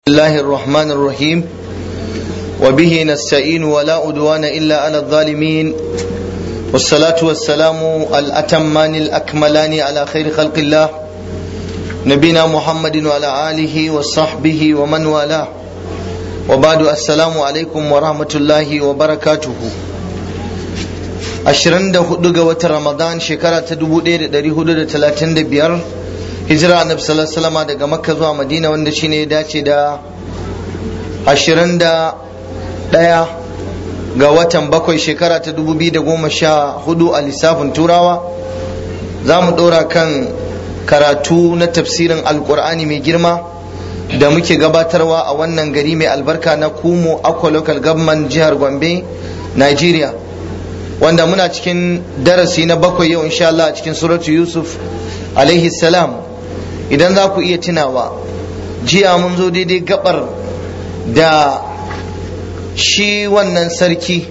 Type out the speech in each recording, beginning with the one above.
الله الرحمن الرحيم وبه نستعين ولا أدوان إلا على الظالمين والصلاة والسلام الأتمان الأكملان على خير خلق الله نبينا محمد وعلى آله وصحبه ومن والاه وبعد السلام عليكم ورحمة الله وبركاته ashirin da hudu ga watan ramadan shekara ta dubu ɗaya da ɗari hudu da talatin da biyar hijira annabi sallallahu alaihi daga makka zuwa madina wanda shine ya dace da ashirin da ɗaya ga watan bakwai shekara ta dubu biyu da goma sha hudu a lissafin turawa za mu ɗora kan karatu na tafsirin alkur'ani mai girma da muke gabatarwa a wannan gari mai albarka na kumo akwa local government jihar gombe nigeria wanda muna cikin darasi na bakwai yau insha Allah a cikin suratu Yusuf alaihi salam idan za ku iya tunawa jiya mun zo daidai gabar da shi wannan sarki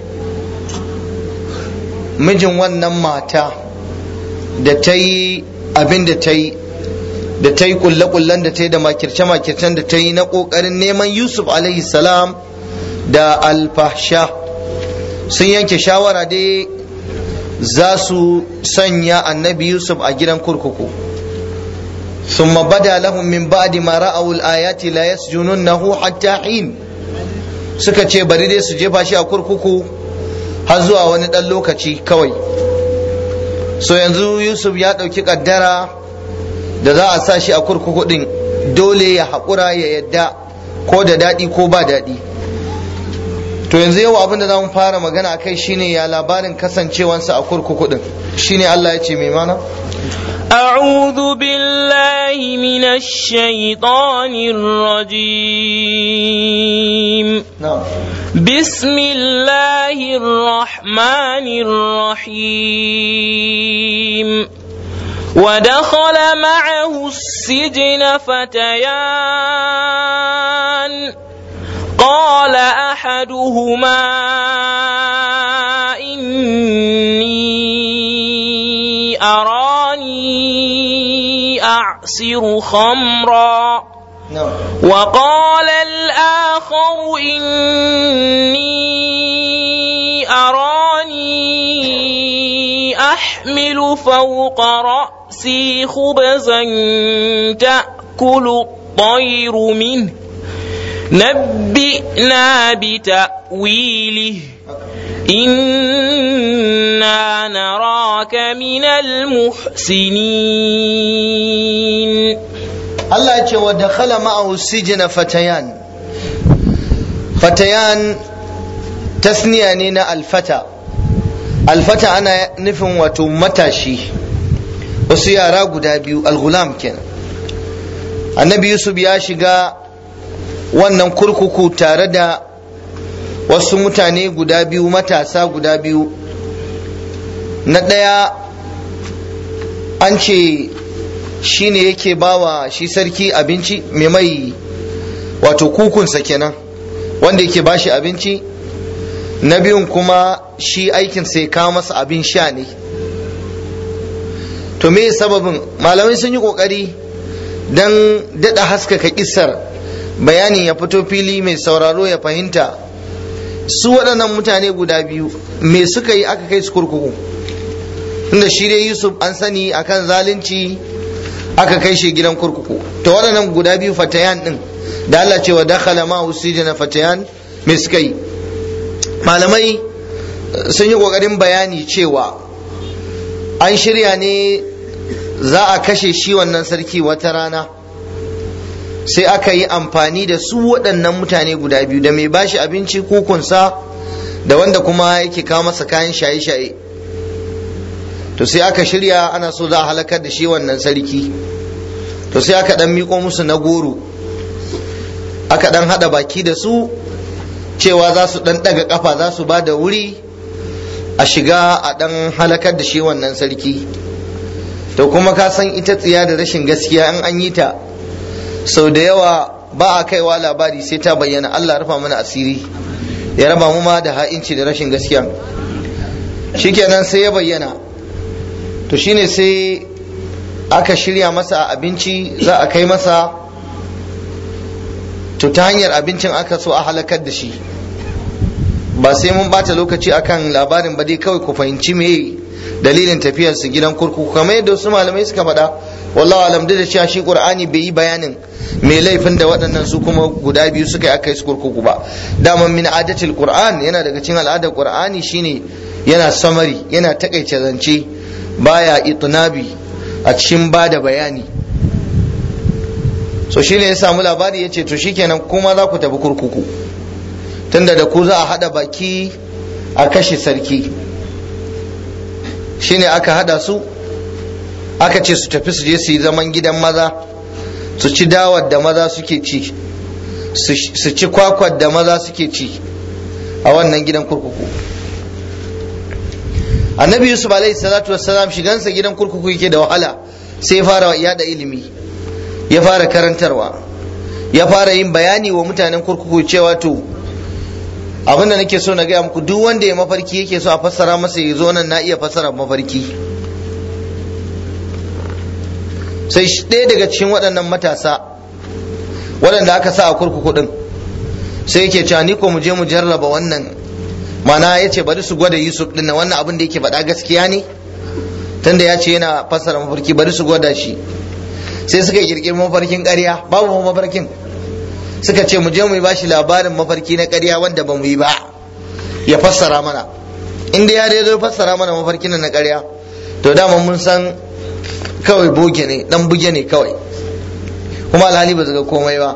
mijin wannan mata da ta yi abin da ta yi da ta yi kulle-kullen da ta yi da makirce-makircen da ta yi na ƙoƙarin neman Yusuf alaihi salam da alfahsha sun yanke shawara dai za su sanya annabi yusuf a gidan kurkuku ثم بدا لهم من بعد ما رأوا الآيات لا يسجننه حتى حين suka ce bari dai su jefa shi a kurkuku har zuwa wani ɗan lokaci kawai so yanzu yusuf ya ɗauki ƙaddara da za a sa shi a kurkuku ɗin dole ya haƙura ya yadda ko da daɗi ko ba daɗi to yanzu yau abin da za mu fara magana kai shine ya labarin kasancewansa a kurkuku din shine Allah ya ce mai mana أعوذ بالله من الشيطان الرجيم na'am بسم الله الرحمن الرحيم ودخل معه السجن فتيان قال احدهما اني اراني اعصر خمرا na'am وقال الاخر اني اراني احمل فوق راسي خبزا تاكل الطير منه نبئنا بتأويله إنا نراك من المحسنين Allah ya ce wa dakhala ma'ahu sijna fatayan fatayan tasniya ne na alfata alfata ana nufin wato matashi wasu yara guda biyu alghulam kenan annabi yusuf ya shiga wannan kurkuku tare da wasu mutane guda biyu matasa guda biyu na ɗaya an ce shi ne yake bawa shi sarki abinci mai mai wato kukunsa kenan wanda yake bashi abinci na biyun kuma shi aikinsa ya kawo masa abin sha ne to me sababin malamai sun yi kokari don daɗa haskaka kisar bayanin ya fito fili mai sauraro ya fahimta su waɗannan mutane guda biyu me suka yi aka kai su kurkuku inda shi dai yusuf an sani akan zalunci aka kai shi gidan kurkuku to waɗannan guda biyu fatayan ɗin da Allah cewa dakhala ma usijana fatayan me suka yi malamai sun yi ƙoƙarin bayani cewa an shirya ne za a kashe shi wannan sarki wata rana sai aka yi amfani da su waɗannan mutane guda biyu da mai bashi abinci kukunsa da wanda kuma yake kawo masa kayan shaye-shaye to sai aka shirya ana so za a halakar da shi wannan sarki to sai aka ɗan miƙo musu na goro aka ɗan haɗa baki da su cewa za su ɗan ɗaga ƙafa za su ba da wuri a shiga a ɗan halakar da shi wannan sarki to kuma ka san ita tsiya da rashin gaskiya in an yi ta sau da yawa ba a kaiwa labari sai ta bayyana Allah rufa mana asiri ya raba mu ma da ha'inci da rashin gaskiya shikenan sai ya bayyana to shine sai aka shirya masa abinci za a kai masa to ta hanyar abincin aka so a halakar da shi ba sai mun bata lokaci akan labarin ba dai kawai ku fahimci me dalilin tafiyar su gidan kurkuku kamar yadda wasu malamai suka faɗa wallahi alam da cewa shi qur'ani bai yi bayanin me laifin da waɗannan su kuma guda biyu suka yi aka yi su kurkuku ba dama min adatil qur'an yana daga cikin al'adar qur'ani shine yana samari yana takaice zance baya itnabi a cikin bada bayani so shine ya samu labari ya ce to shikenan kuma za ku tafi kurkuku tunda da ku za a hada baki a kashe sarki shine aka hada su aka ce su tafi su je su yi zaman gidan maza su ci dawar da maza suke ci su ci kwakwar da maza suke ci a wannan gidan kurkuku annabi yusuf alaihi salatu wassalam shigansa gidan kurkuku yake da wahala sai ya fara yada ilimi ya fara karantarwa ya fara yin bayani wa mutanen kurkuku cewa to abin da nake so na gaya muku duk wanda ya mafarki yake so a fassara masa ya zo nan na iya fassara mafarki sai ɗaya daga cikin waɗannan matasa waɗanda aka sa a kurkuku ɗin sai yake cewa ni ko mu je mu jarraba wannan mana ya ce bari su gwada yusuf ɗin wannan abin da yake faɗa gaskiya ne tunda ya ce yana fassara mafarki bari su gwada shi sai suka kirkiri mafarkin ƙarya babu mafarkin suka ce mu je mu bashi labarin mafarki na ƙarya wanda ba mu yi ba ya fassara mana inda ya dai zo fassara mana mafarkin na ƙarya to dama mun san kawai boge ne dan buge ne kawai kuma alhali ba ga komai ba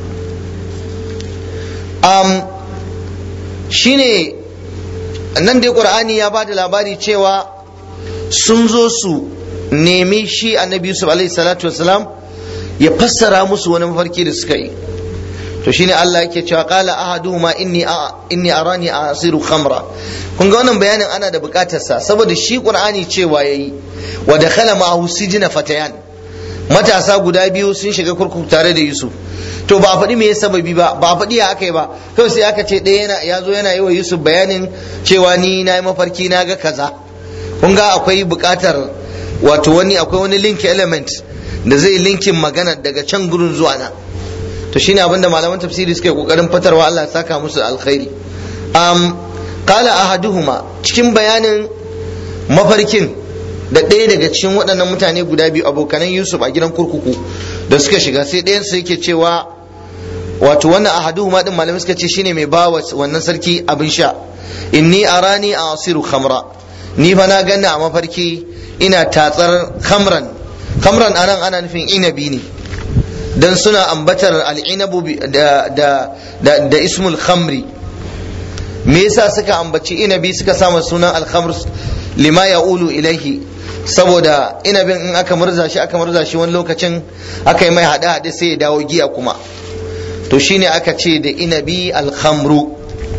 um, shine nan dai qur'ani ya bada labari cewa sun zo su nemi shi annabi yusuf alaihi salatu wasalam ya fassara musu wani mafarki da suka yi to shine Allah yake cewa qala ahaduhuma inni inni arani asiru khamra kun ga wannan bayanin ana da bukatar sa saboda shi qur'ani cewa yayi wa dakhala ma'ahu sijna fatayan matasa guda biyu sun shiga kurkuku tare da Yusuf to ba a faɗi me sababi ba ba a faɗi ya aka yi ba kawai sai aka ce ɗaya yana ya zo yana yi wa Yusuf bayanin cewa ni na yi mafarki na ga kaza kun ga akwai bukatar wato wani akwai wani link element da zai linkin magana daga can gurin zuwa na to shine abinda malaman tafsiri suka yi kokarin fatarwa Allah ya saka musu alkhairi um qala ahaduhuma cikin bayanin mafarkin da ɗaya daga cikin waɗannan mutane guda biyu abokanan Yusuf a gidan kurkuku da suka shiga sai ɗayan su yake cewa wato wannan ahaduhuma din malamai suka ce shine mai bawa wannan sarki abin sha inni arani asiru khamra ni fa na ganna a mafarki ina tatsar khamran khamran anan ana nufin inabi ne dan suna ambatar al'inabu da, da, da, da ismul khamri me yasa suka ambaci inabi suka sama sunan alkhamr lima ya ulu ilaihi saboda inabin in aka murza shi aka murza shi wani lokacin aka yi mai haɗe haɗe sai ya dawo giya kuma to shine aka ce da inabi alkhamru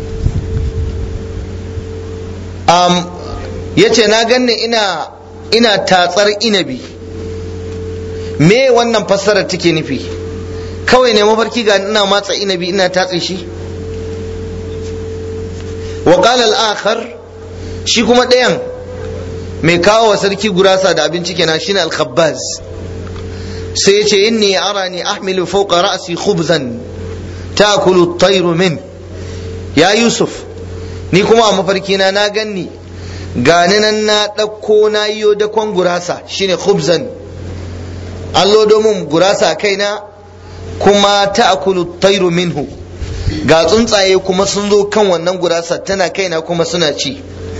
um, ya ce na ganni ina ina tatsar inabi me wannan fassarar take nufi kawai ne mafarki ga ina matsa inabi ina tatse shi wa qala al-akhar shi kuma ɗayan mai kawo wa sarki gurasa da abinci kenan shine al-khabbaz sai yace inni arani ahmilu fawqa ra'si khubzan ta'kulu at-tayru min ya yusuf ni kuma a mafarki na na ganni gani nan na ɗauko na yiwo dakon gurasa shine khubzan an lodo min gurasa kaina kuma ta'kulu tayru minhu ga tsuntsaye kuma sun zo kan wannan gurasa tana kaina kuma suna ci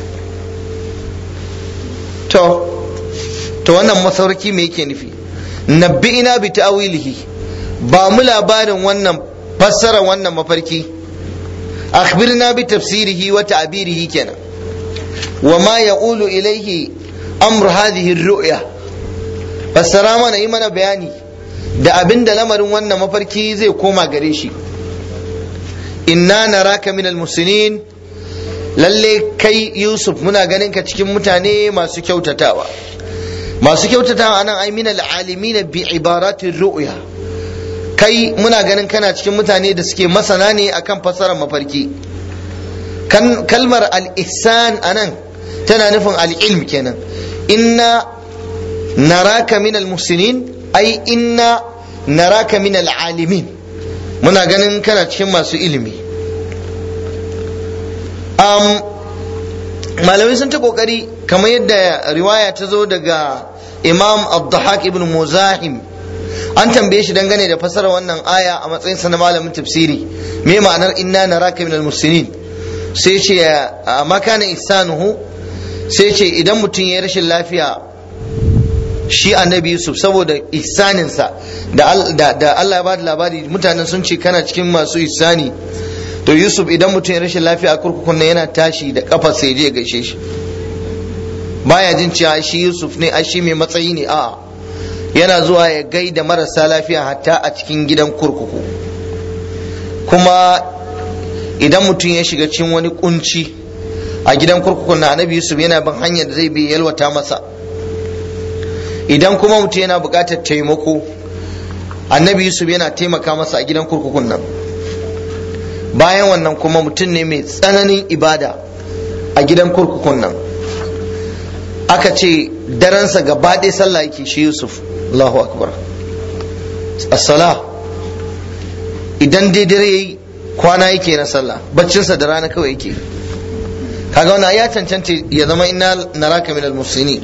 to to wannan masauki me yake nufi nabbi'ina bi ta'wilihi ba mu labarin wannan fassara wannan mafarki akhbirna bi tafsirihi wa ta'birihi kenan wa ma yaqulu ilayhi amru hadhihi ar-ru'ya fassara mana yi mana bayani da abin da lamarin wannan mafarki zai koma gare shi inna naraka min al-muslimin lalle kai yusuf muna ganin ka cikin mutane masu kyautatawa masu kyautatawa anan ai min al-alimin bi ibaratin ru'ya kai muna ganin kana cikin mutane da suke masana ne akan fassarar mafarki kan kalmar al-ihsan anan tana nufin al-ilm kenan inna naraka min al-muhsinin ai inna naraka min al-alimin muna ganin kana cikin masu ilimi um, malamai sun ta kokari kamar yadda riwaya ta zo daga imam abdahak ibn muzahim an tambaye shi dangane da fasara wannan aya a matsayin sa na malamin tafsiri me ma'anar inna naraka minal muslimin sai ce a makana ihsanuhu sai ce idan mutum ya rashin lafiya shi annabi yusuf saboda ihsaninsa da Allah ya ba da labari mutanen sun ce kana cikin masu ihsani to yusuf idan mutum ya rashin lafiya a kurkukun nan yana tashi da kafa sai je gaishe shi baya jin cewa shi yusuf ne a shi mai matsayi ne a yana zuwa ya gaida marasa lafiya hatta a cikin gidan kurkuku kuma idan mutum ya shiga cikin wani kunci a gidan kurkukun na annabi yusuf yana bin hanyar da zai bi yalwata masa idan kuma mutum yana buƙatar taimako annabi yusuf yana taimaka masa a gidan kurkukun nan bayan wannan kuma mutum ne mai tsananin ibada a gidan kurkukun nan aka ce daransa gaba ɗaya sallah yake shi yusuf allahu akbar assala idan dai dare yayi kwana yake na sallah baccinsa da rana kawai yake kaga wannan ya cancanta ya zama inna naraka minal muslimin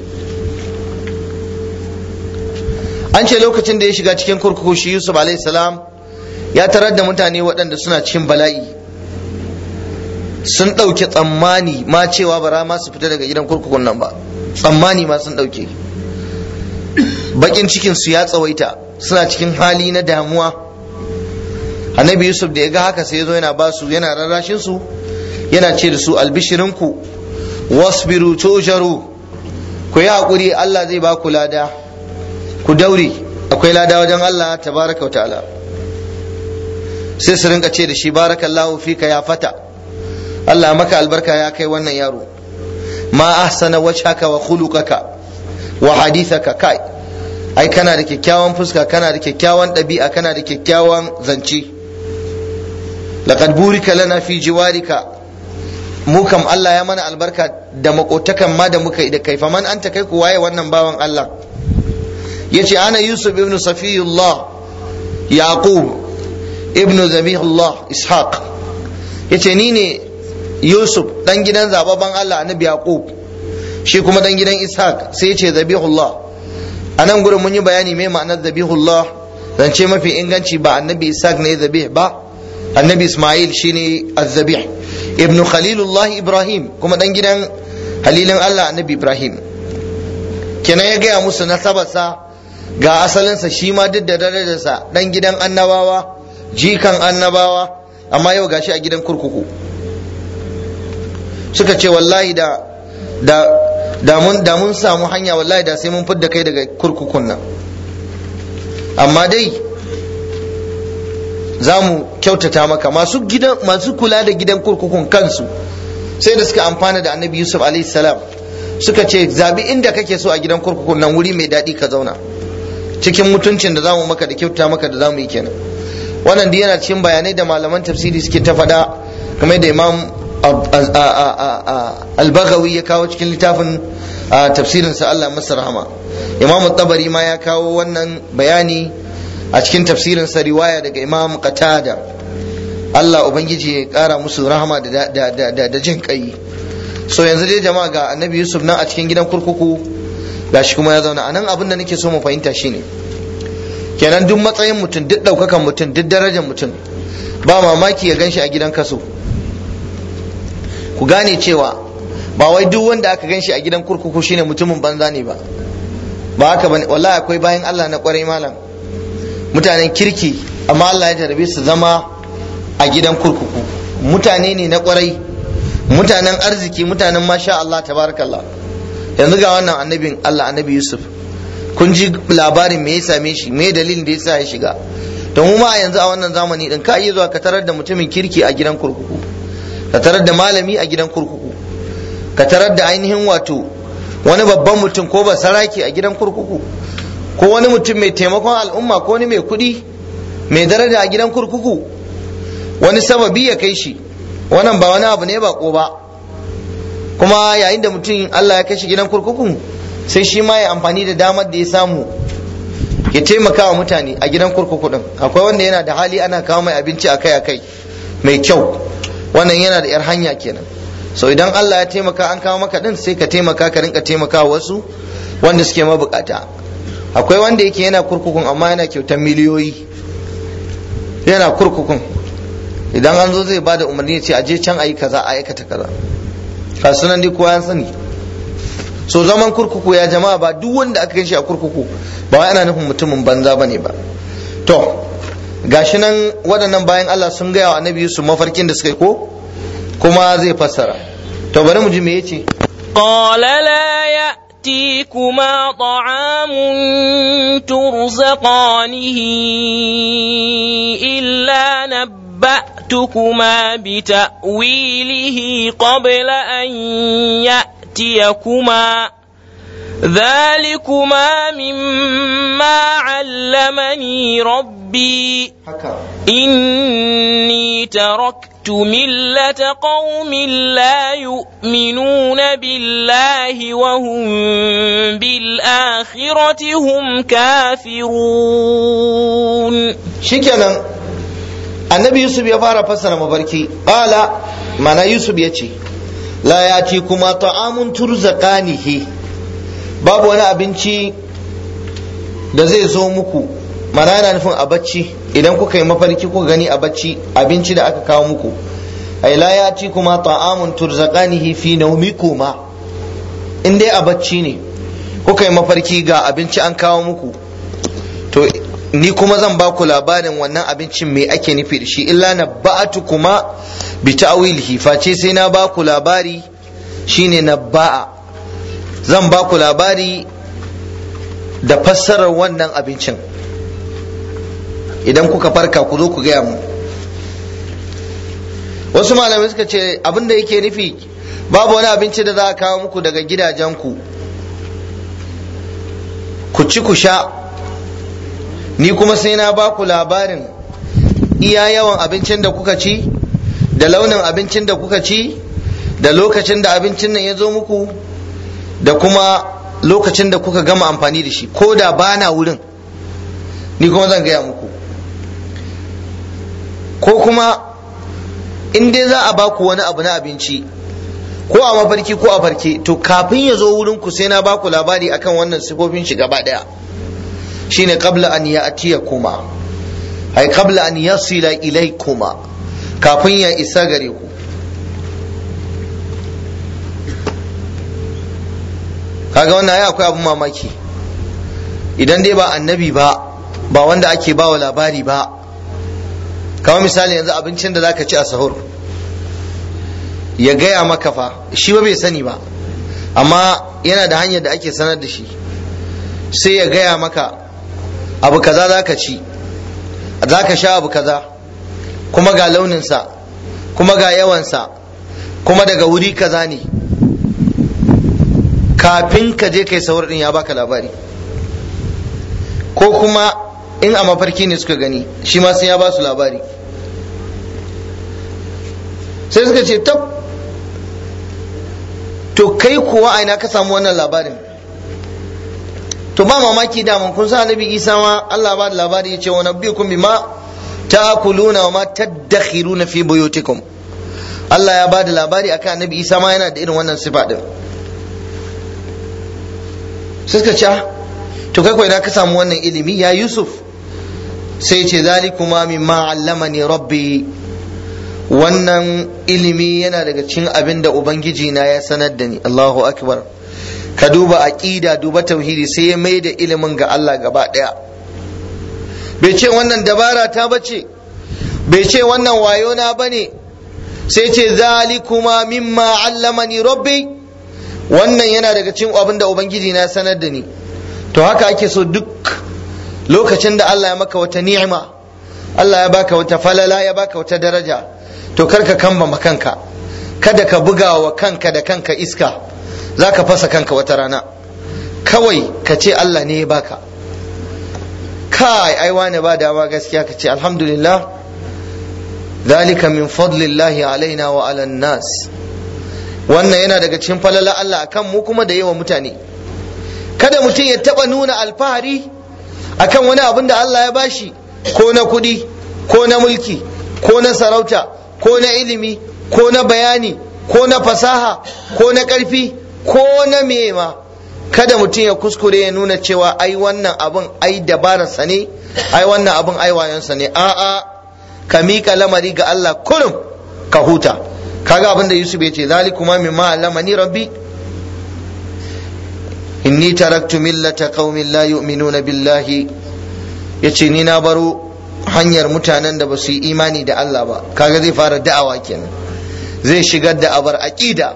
an ce lokacin da ya shiga cikin kurkuku shi yusuf salam ya tarar da mutane waɗanda suna cikin bala'i sun ɗauke tsammani ma cewa bara ma su fita daga gidan kurkukun nan ba tsammani ma sun ɗauke bakin cikin su ya tsawaita suna cikin hali na damuwa annabi yusuf da ya ga haka sai ya zo yana ba su yana rarrashin su yana ce da su albishirinku wasbiru tujaru ku yi haƙuri allah zai ba ku lada ku daure akwai lada wajen Allah tabaraka wa ta'ala sai su rinka ce da shi barakallahu fika ya fata Allah maka albarka ya kai wannan yaro ma ahsana wajhaka wa khuluqaka wa hadithaka kai ai kana da kyakkyawan fuska kana da kyakkyawan ɗabi'a kana da kyakkyawan zance laqad burika lana fi jiwarika mu kam Allah ya mana albarka da makotakan ma da muka da kai faman anta kai ku waye wannan bawan Allah yace ana yusuf ibn safiyullah yaqub ibn zabihullah ishaq yace ni ne yusuf dan gidan zababban Allah annabi yaqub shi kuma dan gidan ishaq sai yace zabihullah anan gurin mun yi bayani mai ma'anar zabihullah zance mafi inganci ba annabi ishaq ne zabih ba annabi isma'il shine az-zabih ibn khalilullah ibrahim kuma dan gidan halilin Allah annabi ibrahim kenan ya gaya musu nasabarsa ga asalinsa shi ma duk da darajarsa dan gidan annabawa jikan annabawa amma yau gashi a gidan kurkuku suka ce wallahi da da da mun da mun samu hanya wallahi da sai mun fidda kai daga kurkukun nan amma dai za mu kyautata maka masu gidan masu kula da gidan kurkukun kansu sai da suka amfana da annabi yusuf alaihi salam suka ce zabi inda kake so a gidan kurkukun nan wuri mai daɗi ka zauna cikin mutuncin da zamu maka da kyauta maka da zamu yi kenan wannan duk yana cikin bayanai da malaman tafsiri suke ta faɗa kamar da imam al-baghawi ya kawo cikin littafin tafsirin sa Allah masa rahama imam tabari ma ya kawo wannan bayani a cikin tafsirin sa riwaya daga imam qatada Allah ubangiji ya kara musu rahama da jin kai so yanzu dai jama'a ga annabi yusuf nan a cikin gidan kurkuku gashi kuma ya zauna anan abin da nake so mu fahimta shine kenan duk matsayin mutum duk ɗaukakan mutum duk darajar mutum ba mamaki ya ganshi a gidan kaso ku gane cewa ba wai duk wanda aka ganshi a gidan kurkuku shine mutumin banza ne ba ba haka bane wallahi akwai bayan Allah na kwarai malam mutanen kirki amma Allah ya jarabe su zama a gidan kurkuku mutane ne na kwarai mutanen arziki mutanen masha Allah tabarakallah yanzu ga wannan annabin Allah annabi Yusuf kun ji labarin me ya same shi me dalilin da yasa ya shiga to mu ma yanzu a wannan zamani din ka iya zuwa ka tarar da mutumin kirki a gidan kurkuku ka tarar da malami a gidan kurkuku ka tarar da ainihin wato wani babban mutum ko ba saraki a gidan kurkuku ko wani mutum mai taimakon al'umma ko wani mai kuɗi mai daraja a gidan kurkuku wani sababi ya kai shi wannan ba wani abu ne ba ko ba kuma yayin da mutum Allah ya kai shi gidan kurkukun sai shi ma ya amfani da damar da ya samu ya taimaka wa mutane a gidan kurkuku din akwai wanda yana da hali ana kawo mai abinci akai akai mai kyau wannan yana da yar hanya kenan so idan Allah ya taimaka an kawo maka din sai ka taimaka ka rinka taimaka wasu wanda suke mabukata akwai wanda yake yana kurkukun amma yana kyautar miliyoyi yana kurkukun idan an zo zai bada umarni ya ce aje can ayi kaza a aikata kaza kasunan dai kowa ya sani so zaman kurkuku ya jama'a ba duk wanda aka shi a kurkuku ba wai ana nufin mutumin banza bane ba to gashi nan waɗannan bayan Allah sun gaya wa annabi Yusuf mafarkin da suka yi ko kuma zai fassara to bari mu ji me yace قال لا يأتيكما طعام ترزقانه إلا نبأتكما بتأويله قبل أن يأتيكما ذلكما مما علمني ربي haka إني تركت ملة قوم لا يؤمنون بالله وهم بالآخرة هم كافرون shikenan annabi yusuf ya fara fassara mafarki qala mana yusuf ya ce la yati kuma ta'amun turzaqanihi babu wani abinci da zai zo muku mana yana nufin a bacci idan kuka yi mafarki kuka gani a bacci abinci da aka kawo muku ai la yati kuma ta'amun turzaqanihi fi nawmikuma in dai a bacci ne kuka yi mafarki ga abinci an kawo muku to ni kuma zan ba ku labarin wannan abincin me ake nufi da shi illa na ba'atu kuma bi ta'wilihi face sai na ba ku labari shine na ba'a zan ba ku labari da fassarar wannan abincin idan kuka farka ku zo ku gaya mu wasu malamai suka ce abin da yake nufi babu wani abinci da za a kawo muku daga gidajenku ku ci ku sha ni kuma sai na ba ku labarin iya yawan abincin da kuka ci da launin abincin da kuka ci da lokacin da abincin nan ya zo muku da kuma lokacin da kuka gama amfani da shi ko da ba na wurin ni kuma zan gaya muku ko kuma in dai za a baku wani abu na abinci ko a mafarki ko a farke to kafin ya zo wurin ku sai na baku labari akan wannan sifofin shi gaba daya shine qabla an ya'tiyakuma ay qabla an yasila ilaykuma kafin ya isa gare ku kaga wannan ai akwai abun mamaki idan dai ba annabi ba ba wanda ake bawa labari ba kamar misali yanzu abincin da zaka ci a sahur ya gaya maka fa shi ba bai sani ba amma yana da hanyar da ake sanar da shi sai ya gaya maka abu kaza za ka ci za ka sha abu kaza kuma ga launinsa kuma ga yawansa kuma daga wuri kaza ne kafin ka je kai saurin ya baka labari ko kuma in a mafarki ne suka gani shi ma sai ya ba su labari sai suka ce tab to kai kuwa aina ka samu wannan labarin to ba mamaki da kun sa annabi isa ma Allah ba da labari ya ce wa nabiyukum bima ta'kuluna wa ma tadakhiruna fi buyutikum Allah ya ba da labari akan annabi isa ma yana da irin wannan sifa din suka ce to kai ko idan ka samu wannan ilimi ya yusuf sai ce zalikuma mimma allamani rabbi wannan ilimi yana daga cikin abin da ubangiji na ya sanar da ni Allahu akbar ka duba aqida duba tauhidi sai ya mai da ilimin ga Allah gaba daya bai ce wannan dabara ta bace bai ce wannan wayo na bane sai ce zalikuma mimma allamani rabbi wannan yana daga cikin abin da ubangiji na sanar da ni to haka ake so duk lokacin da Allah ya maka wata ni'ima Allah ya baka wata falala ya baka wata daraja to karka kamba kanka kada ka buga wa kanka da kanka iska za ka fasa kanka wata rana kawai ka ce Allah ne ya baka kai ai wane ba dama gaskiya ka ce alhamdulillah zalika min fadlillahi alaina wa ala nas wannan yana daga cikin falala Allah akan mu kuma da yawa mutane kada mutum ya taba nuna alfahari akan wani abin da Allah ya bashi ko na kuɗi ko na mulki ko na sarauta ko na ilimi ko na bayani ko na fasaha ko na ƙarfi ko na mema kada mutum ya kuskure ya nuna cewa ai wannan abin ai dabararsa ne ai wannan abin ai wayonsa ne a'a ka miƙa lamari ga Allah kurum ka huta kaga abin da Yusuf ya ce zalikuma mimma allamani rabbi inni taraktu millata qaumin la yu'minuna billahi yace ni na baro hanyar mutanen da ba su yi imani da Allah ba kaga zai fara da'awa kenan zai shigar da abar aqida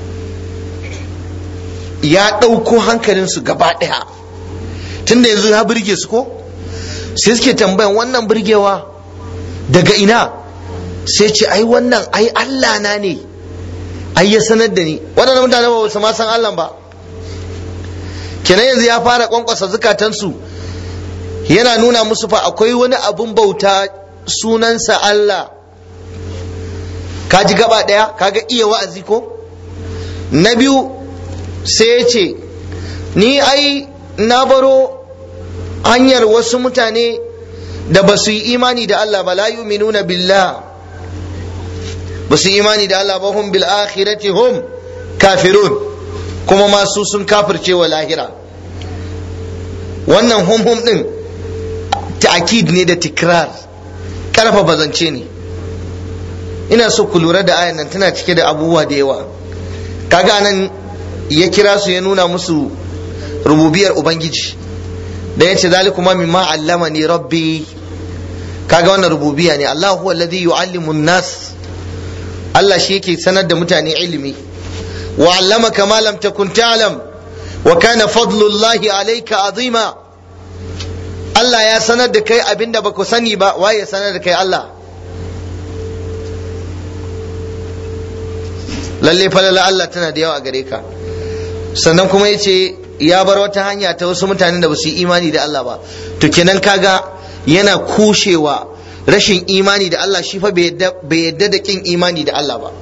ya ɗauko hankalinsu gaba ɗaya tunda yanzu ya burge su ko sai suke tambayan wannan burgewa daga ina sai ce ai wannan ai Allah na ne ai ya sanar da ni waɗannan mutane ba su ma san Allah ba kenan yanzu ya fara kwankwasa zukatansu yana nuna musu fa akwai wani abun bauta sunansa Allah ka ji gaba ɗaya kaga iya wa'azi ko na biyu sai ya ce ni ai na baro hanyar wasu mutane da ba su yi imani da Allah ba la yu'minuna billah ba su yi imani da Allah ba hum bil akhirati hum kafirun kuma masu sun kafirce wa lahira wannan hum hum din ta'kid ne da tikrar karfafa zance ne ina so ku lura da ayan nan tana cike da abubuwa da yawa kaga nan ya kira su ya nuna musu rububiyar ubangiji da yace zalikuma mimma allamani rabbi kaga wannan rububiya ne Allah huwa alladhi yu'allimu an-nas Allah shi yake sanar da mutane ilimi wa allamaka ma lam takun ta'lam wa kana fadlullahi alayka azima Allah ya sanar da kai abinda baka sani ba waye ya sanar da kai Allah lalle falala Allah tana da yawa a gare ka sannan kuma yace ya bar wata hanya ta wasu mutanen da ba su yi imani da Allah ba to kenan kaga yana kushewa rashin imani da Allah shi fa bai yadda da kin imani da Allah ba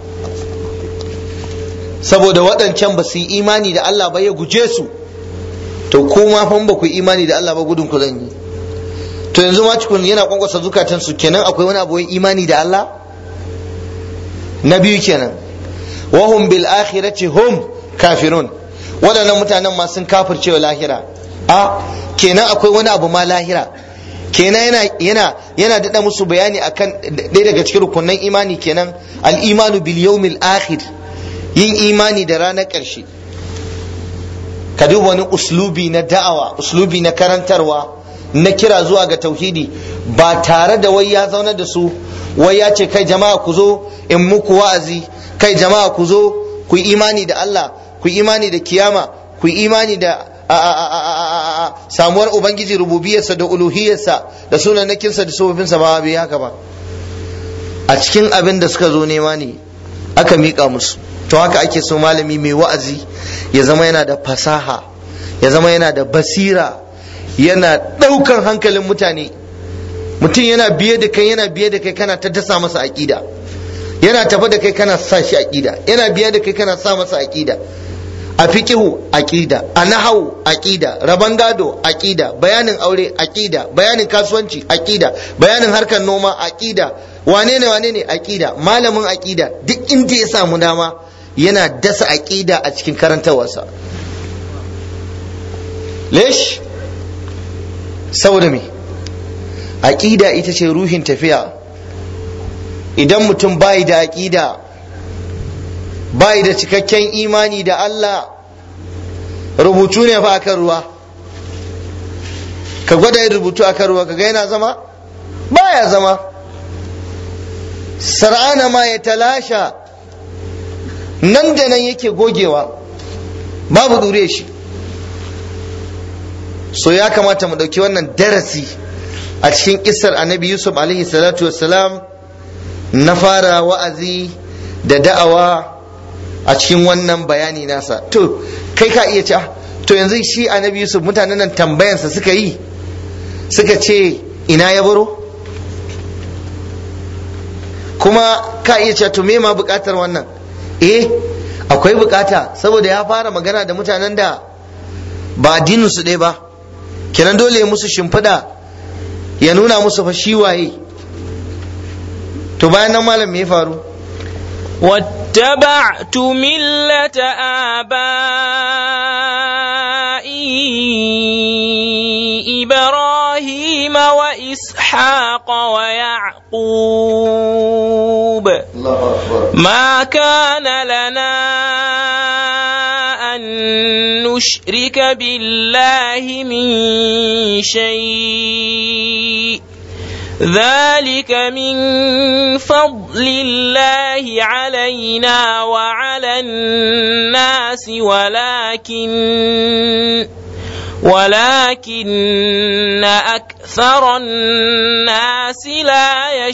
saboda waɗancan ba su yi imani da Allah ba ya guje su to kuma fa ba ku yi imani da Allah ba gudun ku zan yi to yanzu ma cikun yana kwankwasa zukatan su kenan akwai wani abu imani da Allah na biyu kenan wahum bil akhirati hum kafirun waɗannan mutanen ma sun kafirce wa lahira a kenan akwai wani abu ma lahira kenan yana yana yana daɗa musu bayani akan ɗaya daga cikin rukunan imani kenan al-imanu bil yawmil akhir yin imani da ranar ƙarshe ka duba wani uslubi na da'awa uslubi na karantarwa na kira zuwa ga tauhidi ba tare da wai ya zauna da su wai ya ce kai jama'a ku zo in muku wa'azi kai jama'a ku zo ku yi imani da Allah ku yi imani da kiyama ku yi imani da samuwar ubangiji rububiyarsa da uluhiyarsa da sunanakinsa da sufofinsa ba bai haka ba a cikin abin da suka zo nema ne aka miƙa musu to haka ake so malami mai wa'azi ya zama yana da fasaha ya zama yana da basira yana ɗaukan hankalin mutane mutum yana biye da kai yana biye da kai kana ta dasa masa aƙida yana tafa da kai kana sa shi aƙida yana biye da kai kana sa masa aƙida a fiqihu aqida a nahawu aqida raban gado aqida bayanin aure aqida bayanin kasuwanci aqida bayanin harkar noma aqida wane ne wane ne aqida malamin aqida duk inda ya samu dama yana dasa aqida a cikin karantarwarsa lesh saboda me aqida ita ce ruhin tafiya idan mutum bai da aqida bai da cikakken imani da Allah rubutu ne fa akan ruwa ka gwada yin rubutu akan ruwa kaga yana zama baya zama sar'ana ma ya talasha nan da nan yake gogewa babu dure shi so ya kamata mu ɗauki wannan darasi a cikin kisar annabi yusuf alaihi salatu wassalam na fara wa'azi da da'awa a cikin wannan bayani nasa to kai ka iya ce to yanzu shi annabi yusuf mutanen nan tambayansa suka yi suka ce ina ya baro kuma ka iya ce to me ma bukatar wannan eh akwai bukata saboda ya fara magana da mutanen da ba addinin su ɗaya ba kenan dole ya musu shimfiɗa ya nuna musu fa shi waye to bayan nan malam me ya faru واتبعت ملة آبائي إبراهيم وإسحاق ويعقوب ما كان لنا أن نشرك بالله من شيء ذلك من فضل الله علينا وعلى الناس ولكن ولكن أكثر الناس لا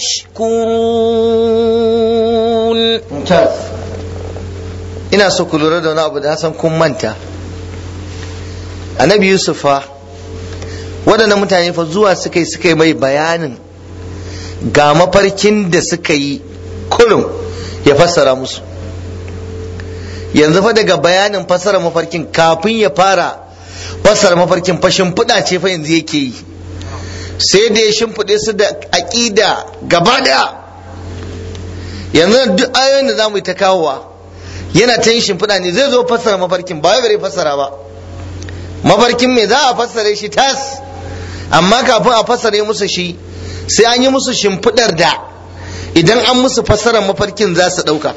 يشكرون mumtaz ina so ku lura da wani abu da na san kun manta annabi yusuf fa waɗannan mutane fa zuwa suka yi suka yi mai bayanin ga mafarkin da suka yi kurum ya fassara musu yanzu fa daga bayanin fassara mafarkin kafin ya fara fassara mafarkin fa shimfiɗa ce fa yanzu yake yi sai da ya shimfiɗe su da aƙida gaba ɗaya yanzu duk ayoyin da za mu yi ta kawowa yana ta yin shimfiɗa ne zai zo fassara mafarkin ba wai bare fassara ba mafarkin me za a fassare shi tas amma kafin a fassare musu shi sai an yi musu shimfiɗar da idan an musu fassarar mafarkin za su ɗauka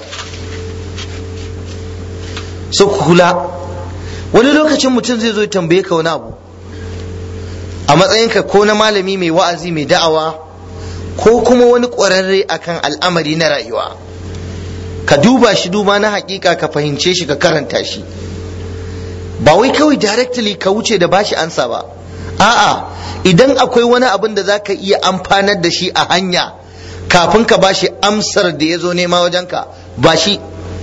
su kula wani lokacin mutum zai zo ya tambaye ka wani abu a matsayinka ko na malami mai wa'azi mai da'awa ko kuma wani ƙwararre akan al'amari na rayuwa ka duba shi duba na hakika ka fahimce shi ka karanta shi ba wai kawai directly ka wuce da bashi ansa ba a'a idan akwai wani abin da zaka iya amfanar da shi a hanya kafin ka bashi amsar da ya zo nema wajenka ba shi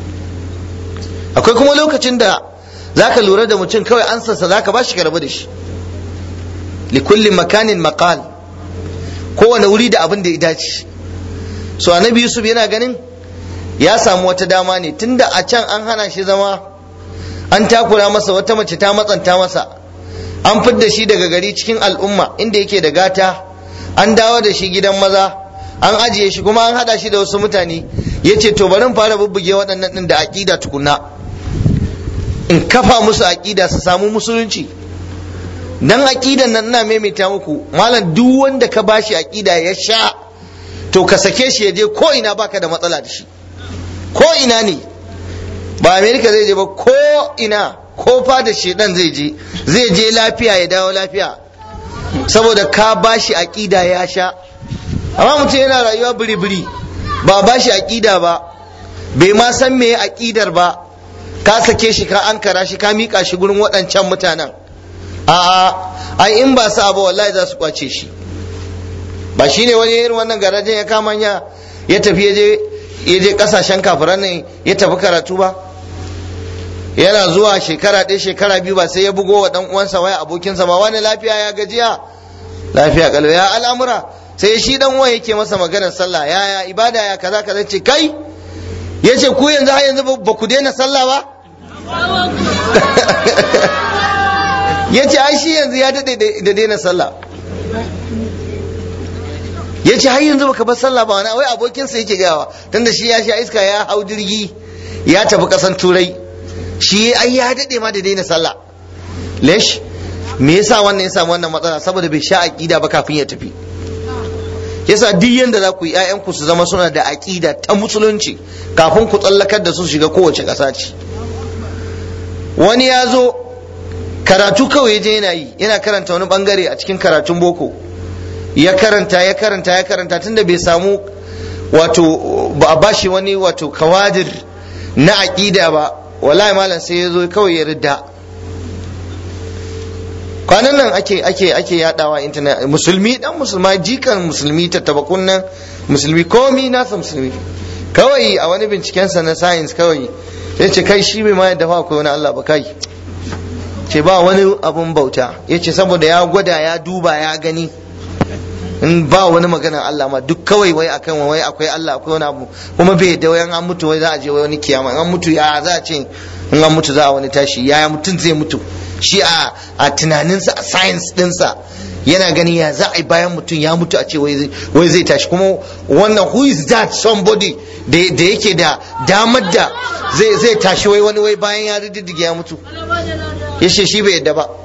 akwai kuma lokacin da zaka lura da mutum kawai ansarsa zaka bashi ka rabu da shi likulli makanin maqal kowane wuri da abin da ya dace so annabi yusuf yana ganin ya samu wata dama ne tunda a can an hana shi zama an takura masa wata mace ta matsanta masa an fidda shi daga gari cikin al'umma inda yake da gata an dawo da shi gidan maza an ajiye shi kuma an hada shi da wasu mutane ya ce to bari fara bubbuge waɗannan ɗin da aƙida tukunna in kafa musu aƙida su samu musulunci dan aƙidan nan ina maimaita muku malam duk wanda ka bashi aƙida ya sha to ka sake shi ya je ko ina baka da matsala da shi ko ina ne ba amerika zai je ba ko ina ko fada shedan zai je zai je lafiya ya dawo lafiya saboda ka bashi aƙida ya sha amma mutum yana rayuwa biri-biri ba bashi aƙida ba bai ma san me aƙidar ba ka sake shi ka ankara shi ka miƙa shi gurin waɗancan mutanen a'a ai in ba sa ba wallahi za su kwace shi ba shine wani irin wannan garajen ya kama ya ya tafi ya je ya je kasashen kafiran nan ya tafi karatu ba yana zuwa shekara ɗaya shekara biyu ba sai ya bugo wa ɗan uwansa waya abokinsa ba wani lafiya ya gajiya lafiya kalwa ya al'amura sai shi dan uwan yake masa maganar sallah ya ya ibada ya kaza kaza ce kai ya ce ku yanzu har yanzu ba ku daina sallah ba ya ce ai shi yanzu ya daɗe da daina sallah ya ce har yanzu baka bar sallah ba wani wai abokinsa yake gawa tunda shi ya sha iska ya hau jirgi ya tafi kasan turai shi ai ya daɗe ma da daina sallah lesh me yasa wannan ya samu wannan matsala saboda bai sha aqida ba kafin ya tafi yasa duk yanda za ku yi ƴaƴanku su zama suna da aqida ta musulunci kafin ku tsallakar da su shiga kowace ƙasa ce wani ya zo karatu kawai ya je yana yi yana karanta wani bangare a cikin karatun boko ya karanta ya karanta ya karanta tunda bai samu wato ba a bashi wani wato kawadir na aƙida ba wallahi malam sai ya zo kawai ya ridda kwanan nan ake ake ake yadawa internet musulmi dan musulma jikan musulmi tattabakun nan musulmi komi nasa musulmi kawai a wani bincikensa na science kawai ya ce kai shi bai ma yadda fa akwai wani Allah ba kai ce ba wani abun bauta ya ce saboda ya gwada ya duba ya gani in ba wani magana Allah ma duk kawai wai akan wai akwai Allah akwai wani abu kuma bai da wayan an mutu wai za a je wai wani kiyama in an mutu ya za a ce in an mutu za a wani tashi yaya mutum zai mutu shi a a tunaninsa a science dinsa yana gani ya za a yi bayan mutum ya mutu a ce wai zai tashi kuma wannan who is that somebody da yake da damar da zai tashi wai wani wai bayan ya riddige ya mutu ya ce shi bai yadda ba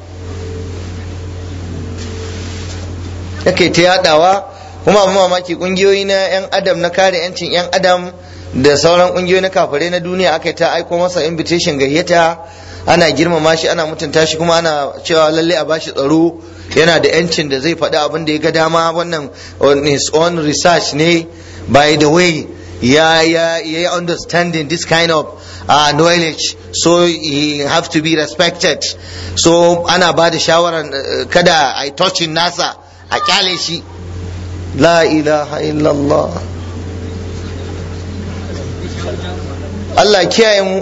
yake ta yadawa kuma abin mamaki kungiyoyi na yan adam na kare yancin yan adam da sauran kungiyoyi na kafare na duniya aka ta aiko masa invitation gayyata ana girmama shi ana mutunta shi kuma ana cewa lalle a bashi tsaro yana da yancin da zai faɗi abin da ya ga dama wannan on his own research ne by the way ya ya ya understanding this kind of uh, knowledge so he have to be respected so ana ba da shawaran uh, kada a yi touching nasa a kyale shi la ilaha illallah Allah kiyaye mu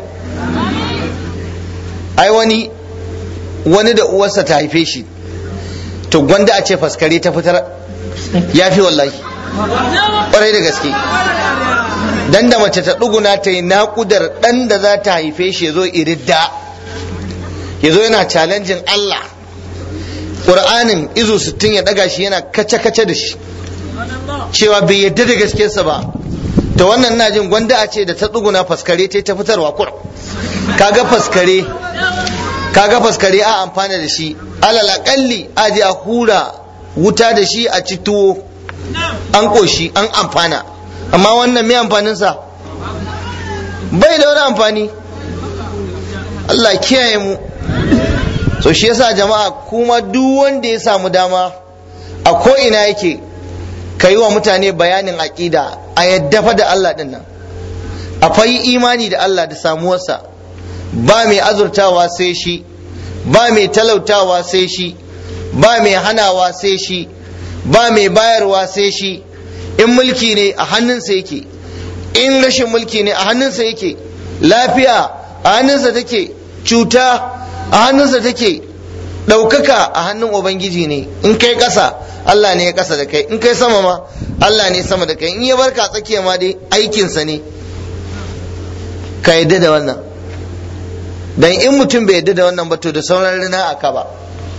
ai wani wani da uwarsa ta haife shi to gwanda a ce faskare ta fitar ya fi wallahi ƙwarai da gaske dan da mace ta ɗuguna ta yi naƙudar ɗan da za ta haife shi ya zo iridda ya zo yana challenging Allah ƙur'anin izu sittin ya ɗaga shi yana kace-kace da shi cewa bai yadda da gaskiyarsa ba to wannan na jin gwanda a ce da ta tsuguna faskare ta ta fitarwa kur kaga faskare kaga faskare a amfana da shi alal akalli a je a hura wuta da shi a ci tuwo an koshi an amfana amma wannan me amfaninsa bai da wani amfani Allah kiyaye mu so shi yasa jama'a kuma duk wanda ya samu dama a ko ina yake ka yi wa mutane bayanin aƙida a yadda fa da Allah ɗin nan akwai imani da Allah da samuwarsa ba mai azurtawa sai shi ba mai talautawa sai shi ba mai hanawa sai shi ba mai bayarwa sai shi in mulki ne a hannunsa yake in rashin mulki ne a hannunsa yake lafiya a hannunsa take cuta a hannunsa take ɗaukaka a hannun ubangiji ne in kai ƙasa Allah ne ya ƙasa da kai in kai sama ma Allah ne sama da kai in ya barka tsakiya ma dai aikinsa ne ka yadda da wannan dan in mutum bai yadda da wannan ba to da sauran rina a ka ba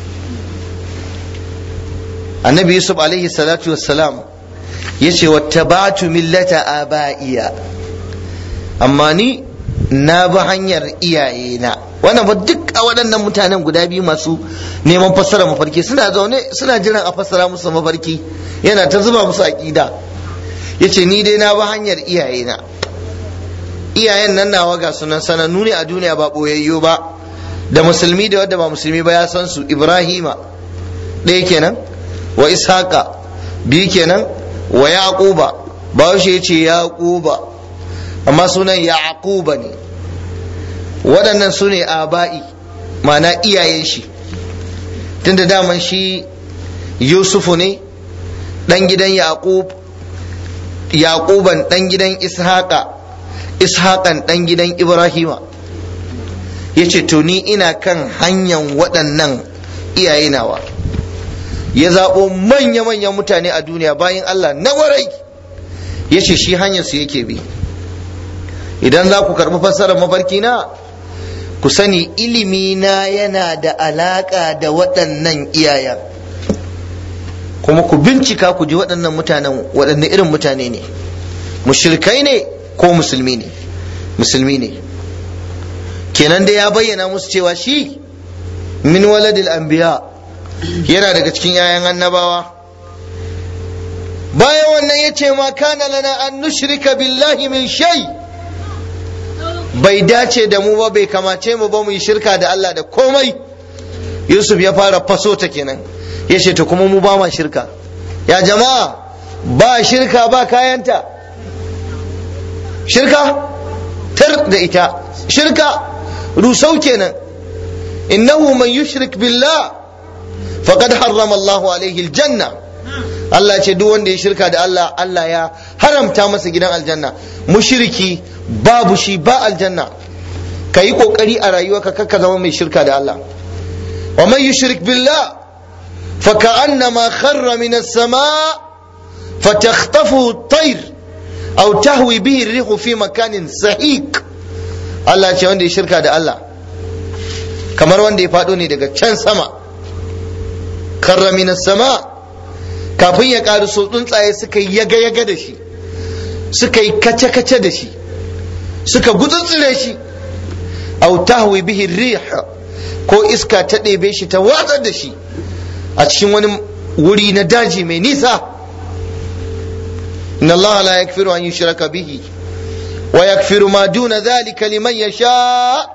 annabi yusuf alaihi salatu wassalam ya ce wattaba'tu millata aba'iya amma ni na bi hanyar iyayena wannan ba duk a waɗannan mutanen guda biyu masu neman fassara mafarki suna zaune suna jiran a fassara musu mafarki yana ta zuba musu aƙida ya ce ni dai na bi hanyar iyayena iyayen nan nawa ga sunan sanannu ne a duniya ba ɓoyayyo ba da musulmi da wadda ba musulmi ba ya san su ibrahima ɗaya kenan wa ishaqa biyu kenan wa yaquba ba ya ce yaquba amma sunan yaquba ne waɗannan su ne aba'i mana iyayen shi tunda daman shi yusufu ne ɗan gidan yaqub yaquban ɗan gidan ishaqa ishaqan ɗan gidan ibrahima ya ce to ni ina kan hanyar waɗannan iyaye nawa ya zaɓo manya-manyan mutane a duniya bayan allah na warai ya ce shi hanyar su yake bi idan za ku karɓi fassarar mafarki na ku sani ilimi na yana da alaƙa da waɗannan iyayen kuma ku bincika ku ji waɗannan mutanen waɗanne irin mutane ne mushrikai ne ko musulmi ne musulmi ne kenan da ya bayyana musu cewa shi min waladil anbiya yana daga cikin 'ya'yan annabawa bayan wannan ya ce ma kana lana an nushrika billahi min shay' bai dace da mu ba bai kamace mu ba mu yi shirka da Allah da komai Yusuf ya fara faso ta kenan ya ce to kuma mu ba ma shirka ya jama'a ba shirka ba kayanta shirka tar da ita shirka rusau kenan innahu man yushrik billah faqad harrama Allah alaihi aljanna Allah ce duk wanda ya shirka da Allah Allah ya haramta masa gidan aljanna mushriki babu shi ba aljanna ka yi kokari a rayuwarka kakka zama mai shirka da Allah wa man yushrik billah fa ka'annama kharra min as-sama fatakhtafu at-tayr aw tahwi bihi ar-rihu fi makanin sahiq Allah ce wanda ya shirka da Allah kamar wanda ya faɗo ne daga can sama karra minas sama kafin ya ƙaru so tsuntsaye suka yi yaga-yaga da shi suka yi kace-kace da shi suka gutsutsure shi aw tahwi bihi rih ko iska ta ɗebe shi ta watsar da shi a cikin wani wuri na daji mai nisa inna Allah la yakfiru an yushraka bihi wa yakfiru ma duna dhalika liman yasha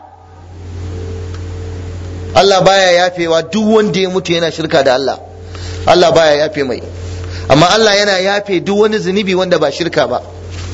Allah baya yafewa duk wanda ya mutu yana shirka da Allah Allah baya yafe mai amma Allah yana yafe duk wani zunubi wanda ba shirka ba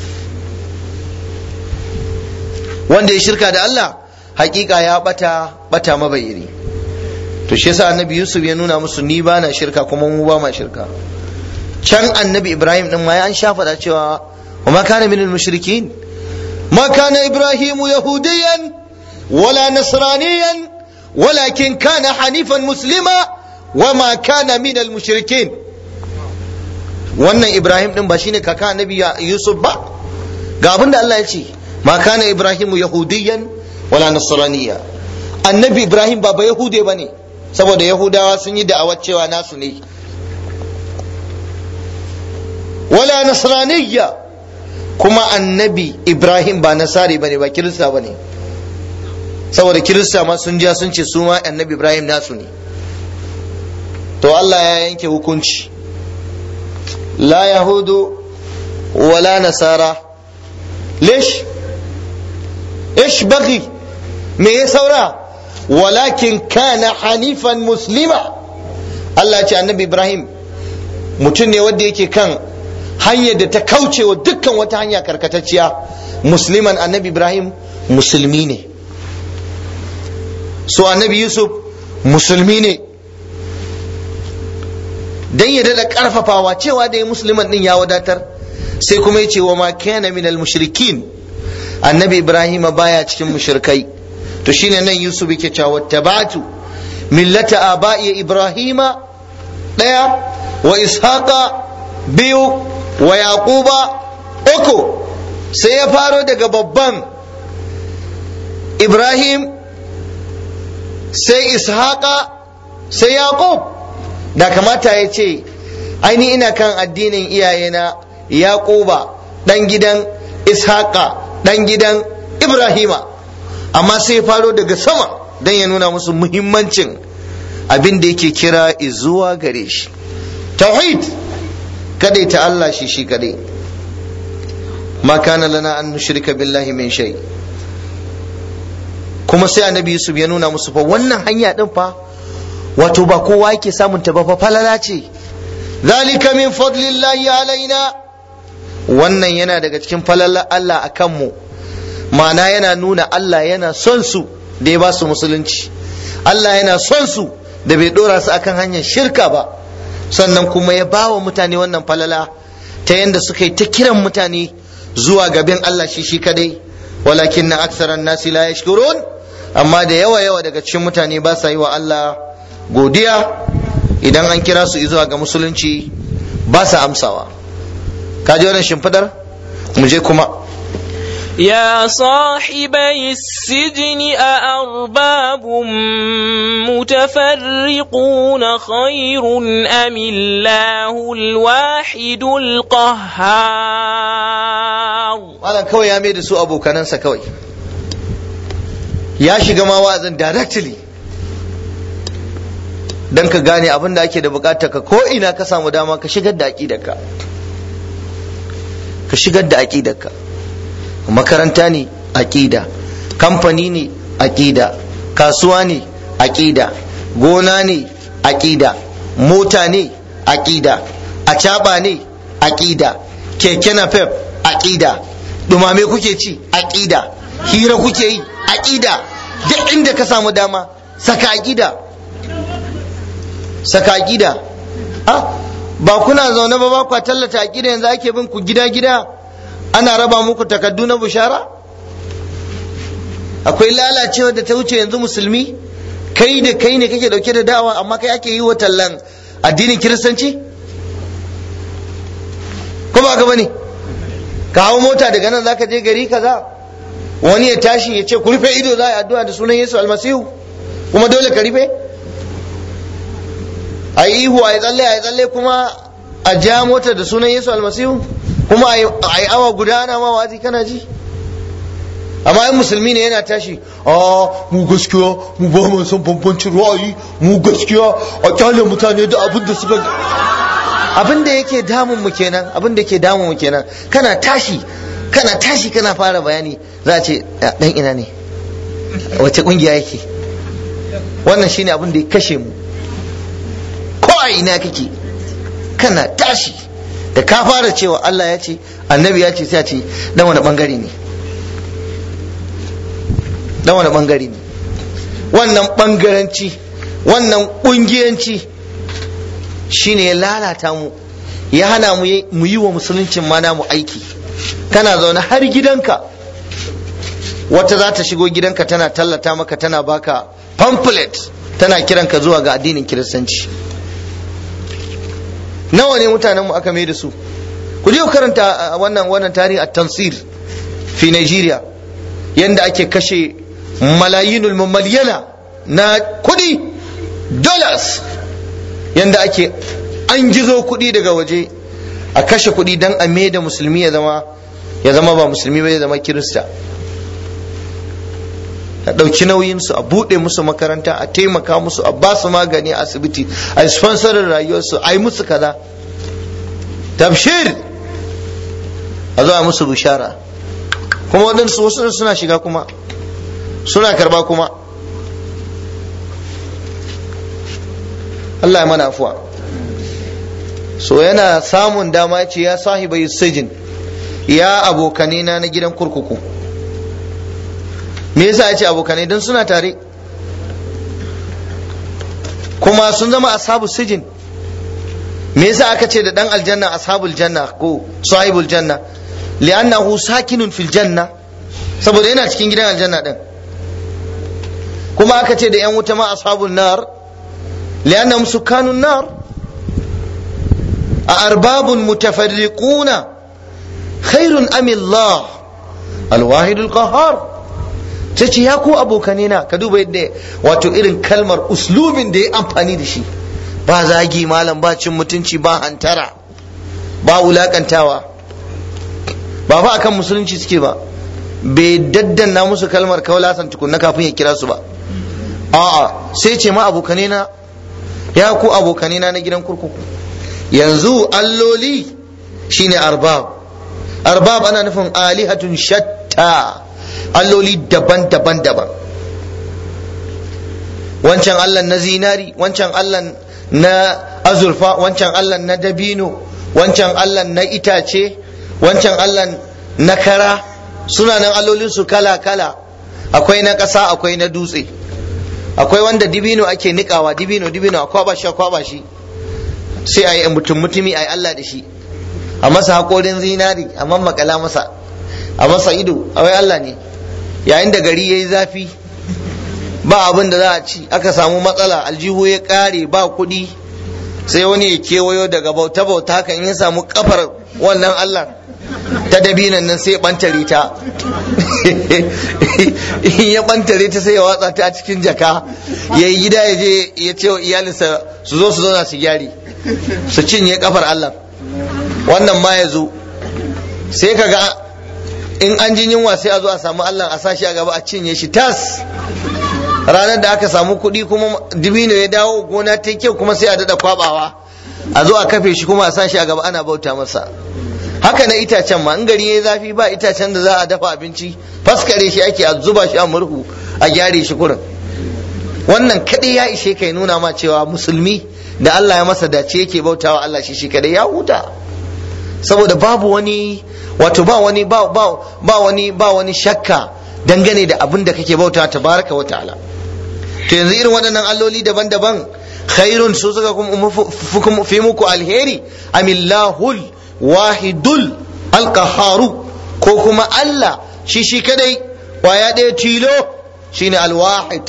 wanda ya shirka da Allah hakika ya bata bata mabayiri to shi yasa annabi Yusuf ya nuna musu ni ba na shirka kuma mu ba ma shirka can annabi Ibrahim din ma ya an shafa da cewa wa ma kana minal mushrikin ma kana Ibrahimu yahudiyan wala nasraniyan walakin kana hanifan muslima wa ma kana minal mushrikin wannan Ibrahim din ba shine kaka annabi Yusuf ba ga abin da Allah ya ce ma kana Ibrahimu yahudiyan wala nasraniya annabi Ibrahim ba ba yahude bane saboda yahudawa sun yi da'awar cewa nasu ne wala nasraniya kuma annabi Ibrahim ba nasari bane ba kirista bane saboda kirista ma sun ja sun ce su ma annabi Ibrahim nasu ne to Allah ya yanke hukunci la yahudu wala nasara lish ish bagi me ya saura walakin kana hanifan muslima Allah ce annabi Ibrahim mutum ne wanda yake kan hanyar da ta kauce wa dukkan wata hanya karkatacciya musliman annabi Ibrahim musulmi ne so annabi Yusuf musulmi ne dan ya daɗa ƙarfafawa cewa da ya musulman ɗin ya wadatar sai kuma ya ce wa ma kana minal mushrikin annabi ibrahim baya cikin mushrikai to shine nan yusuf yake cewa tabatu millata aba'i ibrahima daya wa ishaqa biyu wa yaquba uku sai ya faro daga babban ibrahim sai ishaqa sai yaqub da kamata ya ce aini ina kan addinin iyayena yaquba dan gidan ishaqa dan gidan ibrahima amma sai faro daga sama don ya nuna musu muhimmancin abin da yake kira zuwa gare shi tauhid kadai ta Allah shi shi kadai ma kana lana an nushrika billahi min shay kuma sai annabi yusuf ya nuna musu fa wannan hanya din fa wato ba kowa yake samun ta ba fa falala ce zalika min fadlillahi alaina wannan yana daga cikin falalar Allah a kanmu ma'ana yana nuna Allah yana son su da ya ba su musulunci Allah yana son su da bai dora su akan hanyar shirka ba sannan kuma ya ba wa mutane wannan falala ta yadda suka yi ta kiran mutane zuwa gaban Allah shi shi kadai walakin na aksaran nasi la yashkurun amma da yawa yawa daga cikin mutane ba sa yi wa Allah godiya idan an kira su zuwa ga musulunci ba sa amsawa ka ji wannan shimfidar mu je kuma يا صاحبي السجن أأرباب متفرقون خير أم الله الواحد القهار Malam kawai ya mai da su abokanansa kawai ya shiga ma wa'azin directly don ka gane abin da ake da bukata ka ko ina ka samu dama ka shigar da aƙidarka ka shigar da aƙidarka makaranta ne aƙida kamfani ne aƙida kasuwa ne aƙida gona ne aƙida mota ne aƙida acaɓa ne aƙida keke napep aƙida dumame kuke ci aƙida hira kuke yi aƙida duk inda ka samu dama saka aƙida saka aƙida ba kuna zaune ba ba kwa tallata aƙida yanzu ake bin ku gida gida ana raba muku takaddu na bushara akwai lalacewa da ta wuce yanzu musulmi kai da kai ne kake dauke da da'awa amma kai ake yi wa tallan addinin kiristanci ko ba ka bane ka hau mota daga nan zaka je gari kaza wani ya tashi ya ce ku rufe ido za a yi addu'a da sunan Yesu almasihu kuma dole ka rufe a yi ihu a yi tsalle a yi tsalle kuma a ja mota da sunan Yesu almasihu kuma a yi awa guda ana ma wazi kana ji amma in musulmi ne yana tashi a mu gaskiya mu ba mu son bambancin ra'ayi mu gaskiya a kyale mutane da abin da suka abin da yake damun mu kenan abin da yake damun mu kenan kana tashi kana tashi kana fara bayani za a ce dan ina ne wace kungiya yake wannan shine abin da ya kashe mu ko a ina kake kana tashi da ka fara cewa Allah ya ce annabi ya ce sai a ce dan wani bangare ne dan wani bangare ne wannan bangaranci wannan kungiyanci shine ya lalata mu ya hana mu yi wa musuluncin ma namu aiki kana zaune har gidanka wata za ta shigo gidanka tana tallata maka tana baka pamphlet tana kiranka zuwa ga addinin kiristanci nawa ne mutanen mu aka mai da su ku je ku karanta wannan wannan tarihi at-tansir fi Nigeria yanda ake kashe malayinul mamaliyana na kudi dollars yanda ake an gizo kudi daga waje a kashe kudi dan a mai da musulmi ya zama ya zama ba musulmi ba ya zama kirista a ɗauki nauyinsu a buɗe musu makaranta a taimaka musu a ba su magani a asibiti a yi sponsorin rayuwarsu a yi musu kaza tabshir a zo a musu bishara kuma waɗansu wasu suna shiga kuma suna karba kuma Allah ya mana afuwa so yana samun dama ce ya sahibai sijin ya abokanina na gidan kurkuku me yasa ya ce abokanai don suna tare kuma sun zama ashabu sijin me yasa aka ce da dan aljanna ashabul janna ko sahibul janna li'annahu sakinun fil janna saboda yana cikin gidan aljanna din kuma aka ce da yan wuta ma ashabul nar li'annahum sukanun nar a arbabun mutafarriquna khairun am Allah al-wahidul qahhar sai ce ya ku abokane na ka duba yadda wato irin kalmar uslubin da ya amfani da shi ba zagi malam ba cin mutunci ba hantara ba wulakantawa ba fa akan musulunci suke ba bai daddanna musu kalmar kaulasan tukunna kafin ya kira su ba a'a sai ce ma abokane na ya ku abokane na na gidan kurkuku yanzu alloli shine arbab arbab ana nufin alihatun shatta alloli daban-daban daban wancan allah na zinari wancan allah na azurfa wancan allah na dabino wancan allah na itace wancan allah na kara suna nan allolinsu kala-kala akwai na ƙasa akwai na dutse akwai wanda dibino ake nikawa dibino dibino a kwaba shi a kwaba shi sai a yi mutum mutumi a yi allah da shi a masa haƙorin zinari a mammakala masa a masa ido a wai allah ne yayin da gari ya yi zafi ba abin da za a ci aka samu matsala aljihu ya kare ba kuɗi sai wani ya kewayo daga bauta bauta haka in ya samu kafar wannan Allah ta dabinan nan sai ya bantare ta in ya bantare ta sai ya watsa ta a cikin jaka ya yi gida ya je ya ce wa iyalinsa su zo su zauna su gyari su cinye kafar Allah wannan ma ya zo sai ka ga in an jin yunwa sai a zo a samu Allah a sashi a gaba a cinye shi tas ranar da aka samu kuɗi kuma dibino ya dawo gona ta kyau kuma sai a daɗa kwabawa a zo a kafe shi kuma a sashi a gaba ana bauta masa haka na itacen ma in gari ya zafi ba itacen da za a dafa abinci faskare shi ake a zuba shi a murhu a gyare shi kurin wannan kaɗai ya ishe kai nuna ma cewa musulmi da Allah ya masa dace yake bautawa Allah shi shi kaɗai ya huta saboda babu wani wato ba wani ba, ba, ba wani ba wani shakka dangane da abin da kake bauta tabaraka wa ta'ala to yanzu irin waɗannan alloli daban-daban khairun su suka kuma fi muku alheri amillahul wahidul alqaharu ko kuma Allah shi shi kadai kwaya ɗaya tilo shine alwahid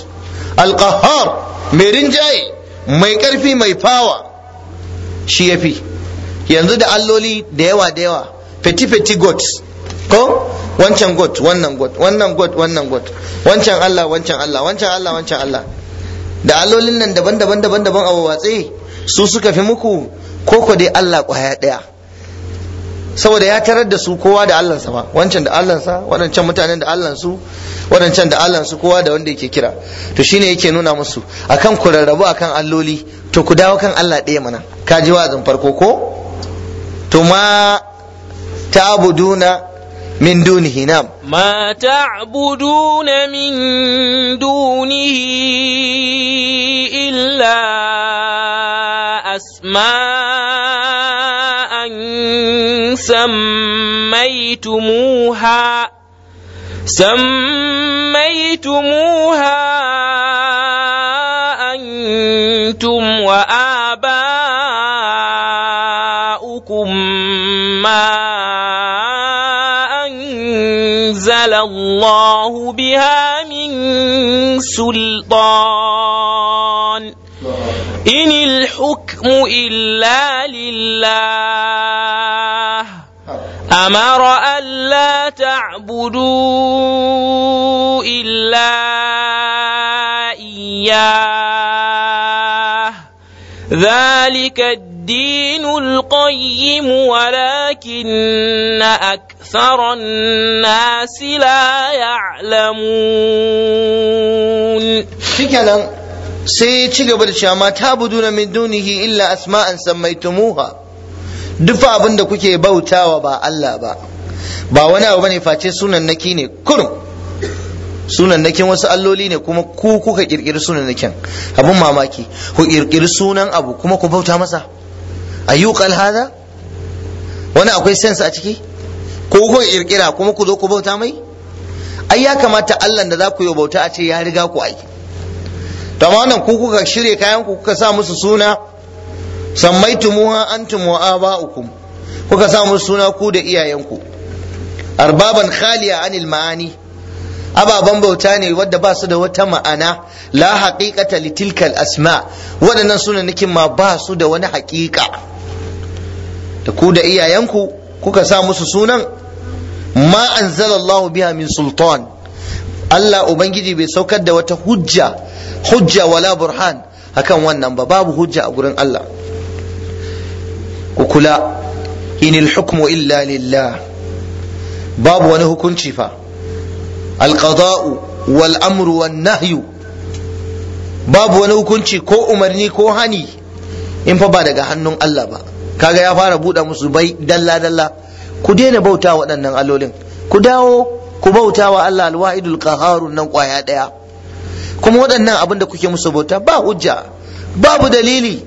alqahar mai rinjaye mai ƙarfi mai fawa shi yafi yanzu da alloli da yawa da yawa feti feti gods ko wancan god wannan god wannan god wannan god wancan Allah wancan Allah wancan Allah wancan Allah da allolin nan daban-daban daban-daban a watse su suka fi muku ko ko dai Allah kwaya daya saboda ya tarar da su kowa da Allahnsa ba wancan da Allahnsa waɗancan mutanen da Allahnsu waɗancan da Allahnsu kowa da wanda yake kira to shine yake nuna musu akan ku rarrabu akan alloli to ku dawo kan Allah ɗaya mana ka ji wa'azin farko ko to ma ta'buduna min dunihi nam ما تعبدون من دونه إلا أسماء سميتموها سميتموها أنتم وآباؤكم ما أنزل الله بها من سلطان إن الحكم إلا لله أمر ألا تعبدوا إلا إياه ذلك الدين القيم ولكن أكثر الناس لا يعلمون shikenan sai ya ci gaba da cewa ma ta'buduna min dunihi illa asma'an sammaytumuha duk abin da kuke bautawa ba Allah ba ba wani abu bane face sunan naki ne kurum sunan nakin wasu alloli ne kuma ku kuka kirkiri sunan nakin abun mamaki ku kirkiri sunan abu kuma ku bauta masa ayyuqal hada wani akwai sense a ciki ko kuka kirkira kuma ku zo ku bauta mai ai ya kamata Allah da za ku yi bauta a ce ya riga ku ai to amma wannan ku kuka shirye kayan ku kuka sa musu suna sammaitumuha antum wa aba'ukum kuka sa musu suna ku da iyayenku arbaban khaliya anil ma'ani ababen bauta ne wadda ba su da wata ma'ana la haqiqata li tilkal asma waɗannan sunanakin ma ba su da wani haƙiƙa da ku da iyayenku kuka sa musu sunan ma anzalallahu biha min sultan Allah ubangiji bai saukar da wata hujja hujja wala burhan akan wannan ba babu hujja a gurin Allah ku kula inil hukmu illa lillah babu wani hukunci fa alqada'u wal amru wan nahyu babu wani hukunci ko umarni ko hani in fa ba daga hannun Allah ba kaga ya fara buɗe musu bai dalla dalla ku daina bauta waɗannan allolin ku dawo ku bauta wa Allah alwahidul qaharun nan kwaya ɗaya kuma waɗannan abin da kuke musu bauta ba hujja babu dalili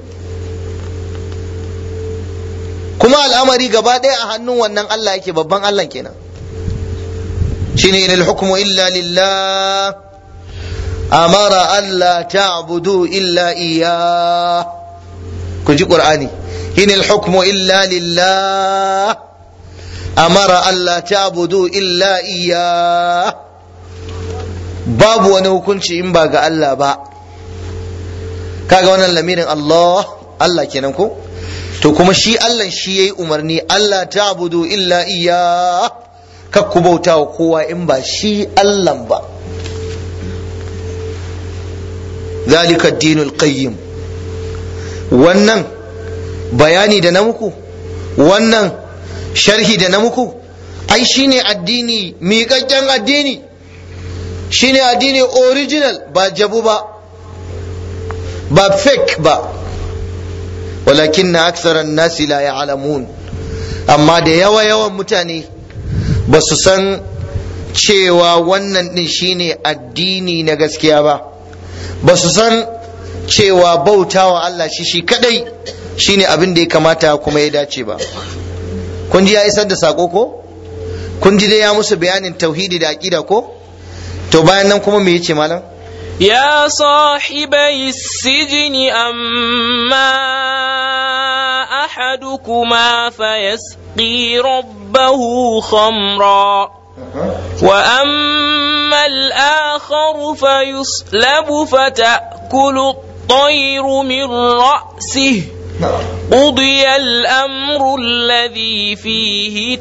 kuma al'amari gaba ɗaya a hannun wannan Allah yake babban Allah kenan shine inal hukmu illa lillah amara alla ta'budu illa iya ku ji qur'ani inal hukmu illa lillah amara alla ta'budu illa iya babu wani hukunci in ba ga Allah ba kaga wannan lamirin Allah Allah kenan ko to kuma shi Allah shi yayi umarni Allah ta'budu illa iya kak ku bauta wa kowa in ba shi Allah ba zalika dinul qayyim wannan bayani da na muku wannan sharhi da na muku ai shine addini miƙaƙƙen addini shine addini original ba jabu ba ba fake ba walakin na aksaran nasi la ya'lamun amma da yawa yawan mutane ba su san cewa wannan din shine addini na gaskiya ba ba su san cewa bautawa Allah shi shi kadai shine abin da ya kamata kuma ya dace ba kun ji ya isar da sako ko kun ji dai ya musu bayanin tauhidi da aqida ko to bayan nan kuma me yace malam يا صاحبي السجن أما أحدكما فيسقي ربه خمرا وأما الآخر فيصلب فتأكل الطير من رأسه قضي الأمر الذي فيه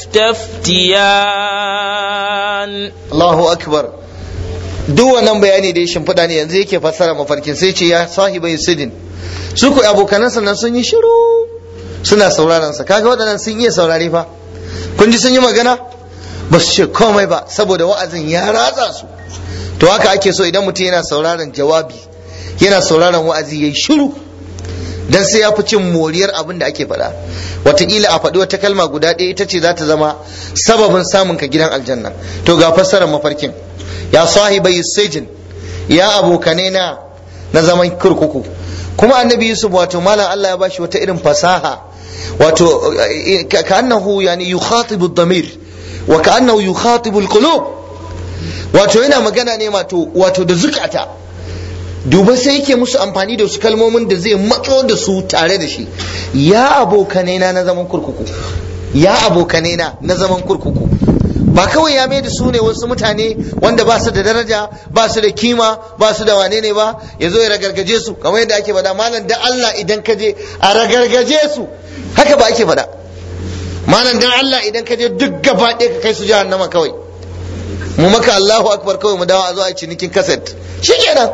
تستفتيان Allahu akbar duk wannan bayani da ya shimfiɗa ne yanzu yake fassara mafarkin sai ce ya sahibai sidin su ku abokanansa nan sun yi shiru suna sauraron sa kaga waɗannan sun iya saurare fa kun ji sun yi magana ba su ce komai ba saboda wa'azin ya ratsa su to haka ake so idan mutum yana sauraron jawabi yana sauraron wa'azi yayi shiru dan sai ya fi cin moriyar abin da ake faɗa wataƙila a faɗi wata kalma guda ɗaya ita ce za ta zama sababin samun ka gidan aljanna to ga fassarar mafarkin ya sahibai sijin ya abokane na na zaman kurkuku kuma annabi yusuf wato malam Allah ya bashi wata irin fasaha wato ka annahu yani yukhatibu ad-damir wa ka annahu yukhatibu al-qulub wato yana magana ne wato wato da zukata duba sai yake musu amfani da wasu kalmomin da zai matso da su tare da shi ya abokanai na na zaman kurkuku ya abokanai na na zaman kurkuku ba kawai ya da su ne wasu mutane wanda ba su da daraja ba su da kima ba su da wane ne ba ya zo ya ragargaje su kamar yadda ake faɗa malam da Allah idan ka je a ragargaje su haka ba ake faɗa malam dan Allah idan ka je duk gaba ɗaya ka kai su jahannama kawai mu maka Allahu akbar kawai mu dawo a zo a cinikin kaset shikenan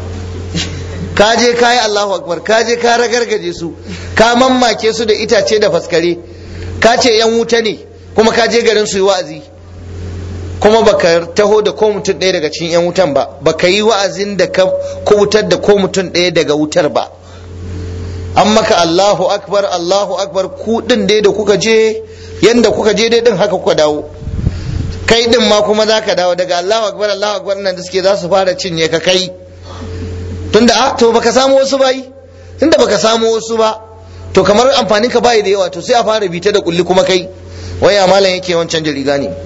ka je ka yi Allahu akbar ka je ka ragargaje su ka mammake su da itace da faskare ka ce yan wuta ne kuma ka je garin su yi wa'azi kuma baka taho da ko mutum ɗaya daga cikin yan wutan ba baka yi wa'azin da ka kubutar da ko mutum ɗaya daga wutar ba an maka Allahu akbar Allahu akbar ku din dai da kuka je yanda kuka je dai din haka kuka dawo kai din ma kuma za ka dawo daga Allahu akbar Allahu akbar nan da suke za su fara cinye ka kai tunda a to baka samu wasu bai tunda baka samu wasu ba to kamar amfanin ka bai da yawa to sai a fara bita da kulli kuma kai waya malam yake wancan riga ne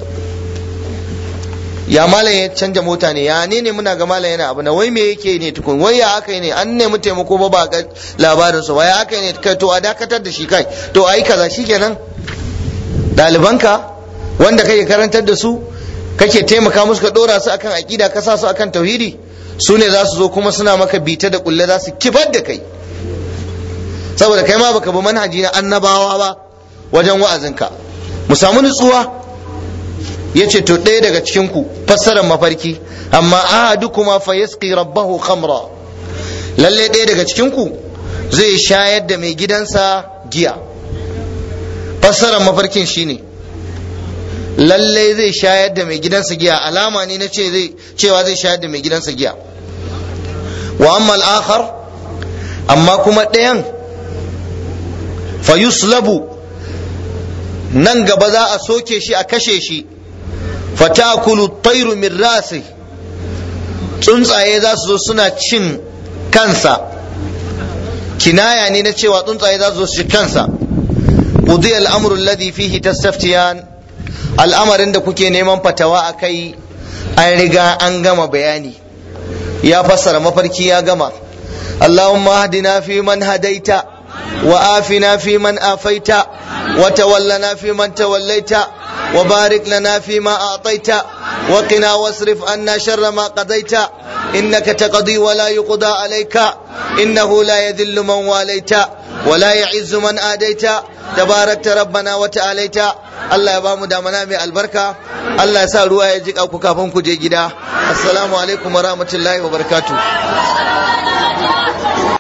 ya malam ya canja mota ne ya ne ne muna ga malam yana abu na wai me yake ne tukun wai ya aka yi ne an nemi taimako ba ba ga labarin su wai aka yi ne kai to a dakatar da shi kai to ayi kaza shikenan ɗalibanka wanda kake karantar da su kake taimaka musu ka dora su akan aqida ka sa su akan tauhidi su ne za su zo kuma suna maka bita da kulle za su kifar da kai saboda kai ma baka bi manhaji na annabawa ba wajen wa'azinka mu samu nutsuwa ya ce to ɗaya daga cikinku fassarar mafarki amma ahadukuma fa yasqi rabbahu khamra lalle ɗaya daga cikinku zai shayar da mai gidansa giya fassarar mafarkin shine lalle zai shayar da mai gidansa giya alama ne na ce zai cewa zai shayar da mai gidansa giya wa amma al-akhar amma kuma ɗayan fa yuslabu nan gaba za a soke shi a kashe shi fatakulu tairu min rasi tsuntsaye za su zo suna cin kansa kinaya ne na cewa tsuntsaye za su zo su ci kansa qudi al-amru alladhi fihi tastaftiyan al'amarin da kuke neman fatawa a kai an riga an gama bayani ya fassara mafarki ya gama اللهم اهدنا فيمن هديت وآفنا فيمن آفيت وتولنا فيمن توليت وبارك لنا فيما أعطيت وقنا واصرف عنا شر ما قضيت إنك تقضي ولا يقضى عليك إنه لا يذل من واليت ولا يعز من آديت تباركت ربنا وتعاليت Allah ya bamu damana mai albarka Allah ya sa ruwa ya ji ku kafin ku je gida assalamu alaikum wa rahmatullahi wa barakatuh